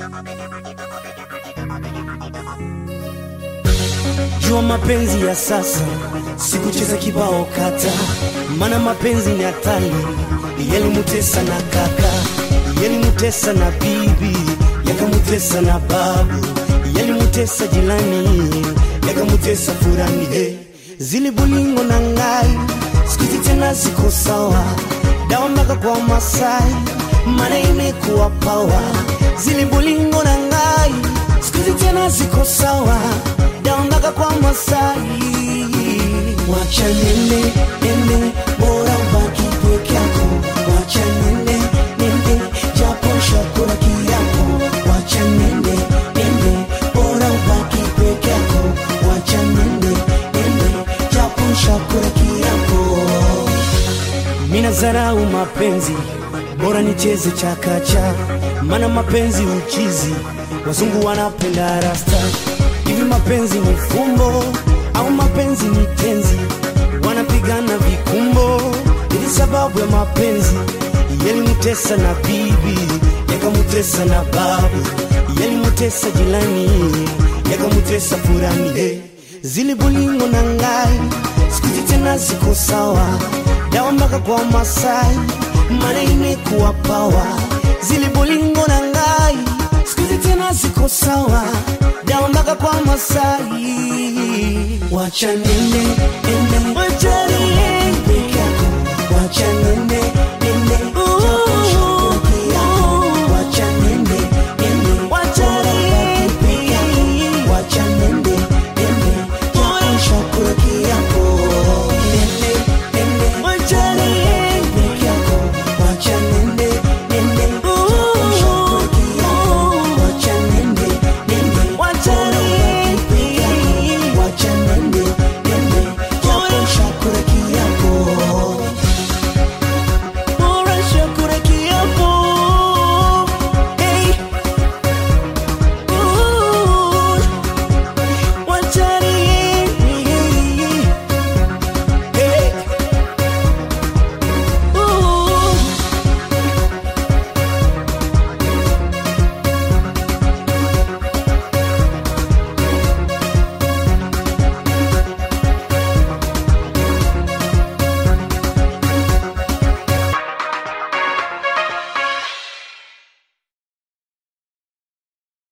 Jua mapenzi ya sasa si kucheza kibao kata, mana mapenzi ni hatari. Yalimutesa na kaka, yalimutesa na bibi, yakamutesa na babu, yalimutesa jirani, yakamutesa furani. Hey, zili bulingo na ngai sikuzi tena ziko sawa, dawa mpaka kwa Masai, mana imekuwa pawa. Zili bulingo na ngai sikuzi tena ziko sawa daondoka kwa Masai. Wacha nene nene, bora ubaki peke yako. Wacha nene nene, japo shakura kiapo. Wacha nene nene, bora ubaki peke yako. Wacha nene nene, japo shakura kiapo. Mina zarau mapenzi, bora nicheze chakacha, mana mapenzi uchizi, wazungu wanapenda rasta. Hivi mapenzi ni fumbo au mapenzi ni tenzi? Wanapigana vikumbo, ili sababu ya mapenzi. Yalimutesa na bibi, yakamutesa na babu, yalimutesa jirani, yakamutesa furani. Hey, zili bulingo na ngai sikuzi tena ziko sawa, dawa mpaka kwa Masai, mana imekuwa pawa. Zili bulingo na ngai sikuzi tena ziko sawa dawa mpaka kwa Masai. Wacha nene nene, wacha nene peke yako, wacha nene